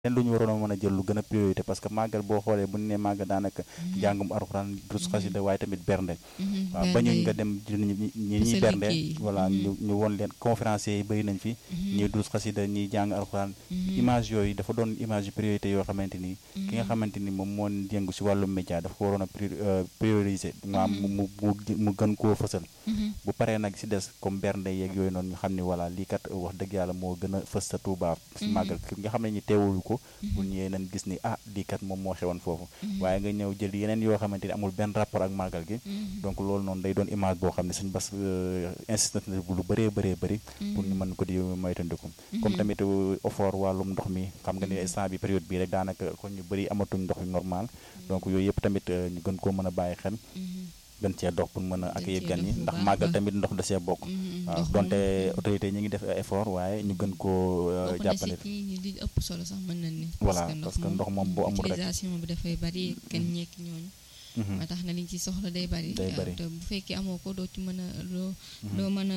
leen lu ñu waroon a mën a jël lu gën a priorité parce que màggal boo xoolee bu ñu nee màggal daanaka njàngum alxuraan durus xasida waaye tamit bernde waaw bañuñ nga dem ñi ñuy bernde voilà ñu ñu woon leen conférenciers yi bëri nañ fi ñuy durus xasida ñuy jàng alxuraan image yooyu dafa doon image yu priorité yoo xamante ni ki nga xamante ni moom moo yëngu si wàllum média dafa ko waroon a prioriser maam mu mu mu gën koo fësal bu paree nag si des comme bernde yeeg yooyu noonu ñu xam ni voilà lii kat wax dëgg yàlla moo gën a fës sa Tuubaa si màggal nga xam ne ñu teewul ko bu ñëwee nañ gis ni ah lii kat moom moo xewoon foofu waaye nga ñëw jël yeneen yoo xamante ni amul benn rapport ak màggal gi donc loolu noonu day doon image boo xam ne suñ bas insisté na bu lu bëree bëree bëri pour ñu mën ko di moytandiku comme tamit effort wàllum ndox mi xam nga ni instant bi période bii rek daanaka kon ñu bëri amatuñ ndox yu normal donc yooyu yëpp tamit ñu gën koo mën a bàyyi xel gën cee dox pour mën a accueillir gan ñi ndax màggal tamit ndox da see bokk waaw donte autorité ñi ngi def effort waaye ñu gën koo jàppale li ëpp solo sax mën nañ ni voilà parce que ndox moom boo amul rek utilisation bi dafay bari kenn ñekk ñooñu ba tax na liñ ci soxla day bari day bari te bu fekkee amoo ko doo ci mën a loo doo mën a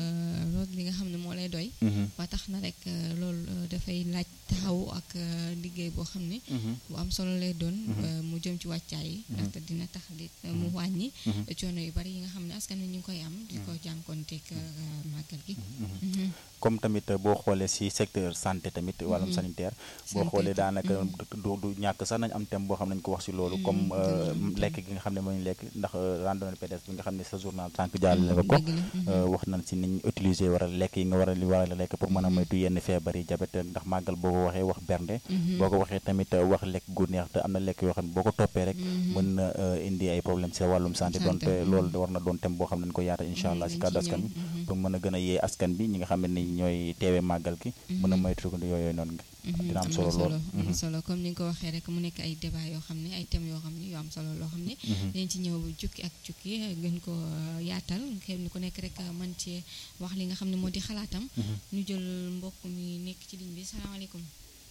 root li nga xam ne moo lay doy ba tax na rek loolu dafay laaj taxaw ak liggéey boo xam ne bu am solo lay doon mu jëm ci wàccaay yi ndaxte dina tax di mu wàññi coono yu bari yi nga xam ne askan wi ñu ngi koy am di ko jànkonteeg màggal gi comme tamit boo xoolee si secteur santé tamit wàllum sanitaire boo xoolee daanaka du du ñàkk sax nañ am thème boo xam ne nañ ko wax si loolu comme lekk gi nga xam ne mooy lekk ndax randonnée pédestre bi nga xam ne sa journal tànk jàll la ko wax nañ si niñ utiliser war a lekk yi nga war a li war a lekk pour mën a moytu yenn feebar yi diabète ndax màggal boo ko waxee wax bernde boo ko waxee tamit wax lekk gu neex te am na lekk yoo xam ne boo ko toppee rek mën na indi ay problème si wàllum santé donte loolu war na doon thème boo xam ne nañ ko yaata incha allah si kàddu askan bi pour mën a gën a yee askan bi ñi nga xam ne ñooy teewee màggal gi mën a moytu ko yooyu noonu dina am solo lool am solo comme ni nga ko waxee rek mu nekk ay débat yoo xam ne ay thèmes yoo xam ne yoo am solo loo xam ne dañ ci ñëw jukki ak jukki gën ko yaatal kenn ku nekk rek man cee wax li nga xam ne moo di xalaatam ñu jël mbokk mi nekk ci ligne bi salaamaaleykum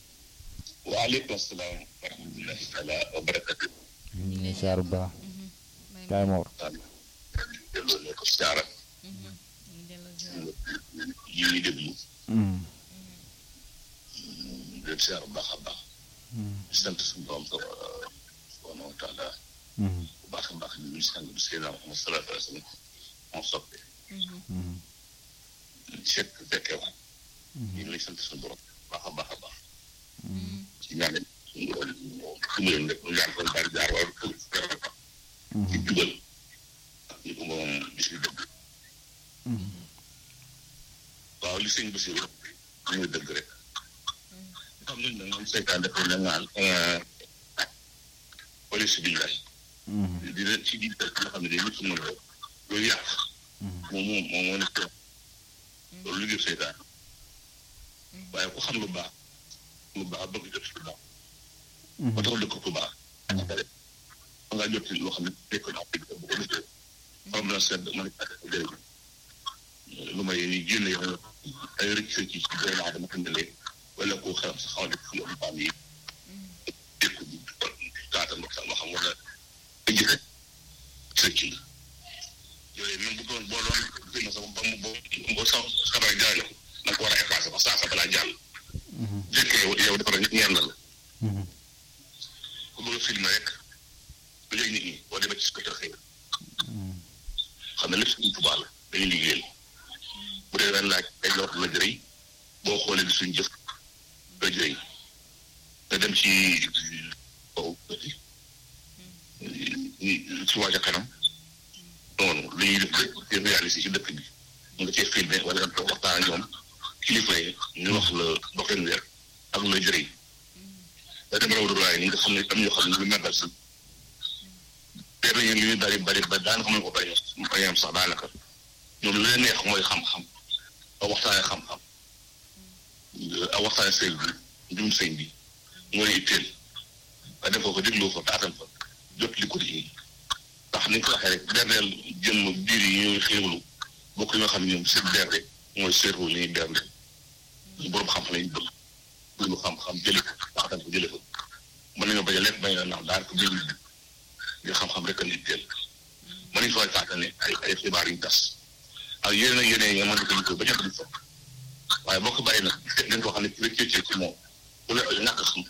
waaleykum salaam wa rahmatullahi taala wa barakatu ñu ngi saaru baax kaay moor delloo ne ko siyaara yi ñuy déglu leen siyaar bu baax a baax di sant suñu borom subhanahu wa taala bu baax a baax ñu ngi sang bi Seydina Muhammad sallallahu alayhi wa sallam moo soppe fekk fekkee wax ñu ngi lay sant suñu borom baax a baax a baax ci ñaan suñu borom fu mu leen rek ñu ñaan ko daal jaar waaye fu ci jubal ak ñu ko moom bis bi dëgg waaw li sëñ Basiru ñu dëgg rek xam nañ ne moom seytaan dafa ne ngaan police bi lay dina ci di dëkk nga xam ne day nit mën a loolu yàq moom moom moom moo nekk loolu liggéey seytaan waaye ku xam lu baax lu baax bëgg jot lu baax ba tax dëkk ku baax ba ngaa jot loo xam ne dëkk na bu ko defee xam na sedd mën a jërëjëf lu may génne yow ay rëcc ci ci doomu aadama tëndalee wala koo xelam sa xaw a def fi am baam yi dëkk bi kaata ndox sax ma xam wala ay jëfe sëcc la yooyu même bu doon boo doon génn sax ba mu boo boo sax xabar jaay ko na ko war a effacé ba saa sa balaa jàll fekkee yow dafa rek ñeen la la ku bëgg a filmé rek lu yëg nit ñi boo demee ci su ko xëy xam ne lépp suñu tubaab la dañuy liggéeyal bu dee ren laaj ay lor la jëriñ boo xoolee di suñ jëf la jëriñ nga dem ci kaw ci waaj a kanam noonu li ñuy def di réaliser ci dëkk bi nga cee filmé wala nga waxtaan ak ñoom kilifa yi ñu wax la doxin weer ak la jëriñ da dem raw duraay ñi nga xam ne am ñoo xam ne lu màggal si benn yéen li ñu bari bari ba daanaka xam ne ko bañ bañ am sax daanaka ñoom lu leen neex mooy xam-xam a waxtaane xam-xam a waxtaane sëñ bi njum sëñ bi mooy itteel nga def ko ko dégloo fa taatam fa jot li ko di ndax ni nga ko waxee rek berneel jëmm biir yi ñuy xéewlu bokk yi nga xam ne ñoom seen bernde mooy seeru li ñuy bernde ñu borom xam-xam lañu bëgg lu xam-xam jële ko taatam ko jële ko mën nañoo bañ a lekk bañ a naaw daanaka biir ngir xam-xam rek a itteel mën nañu fay taatane ay ay xibaar yu tas ak yeneen ak yeneen yi nga mën ko bañ a dugg fa waaye boo ko bàyyi nag dañ ko xam ne ci rek ci moom wala ñàkk xam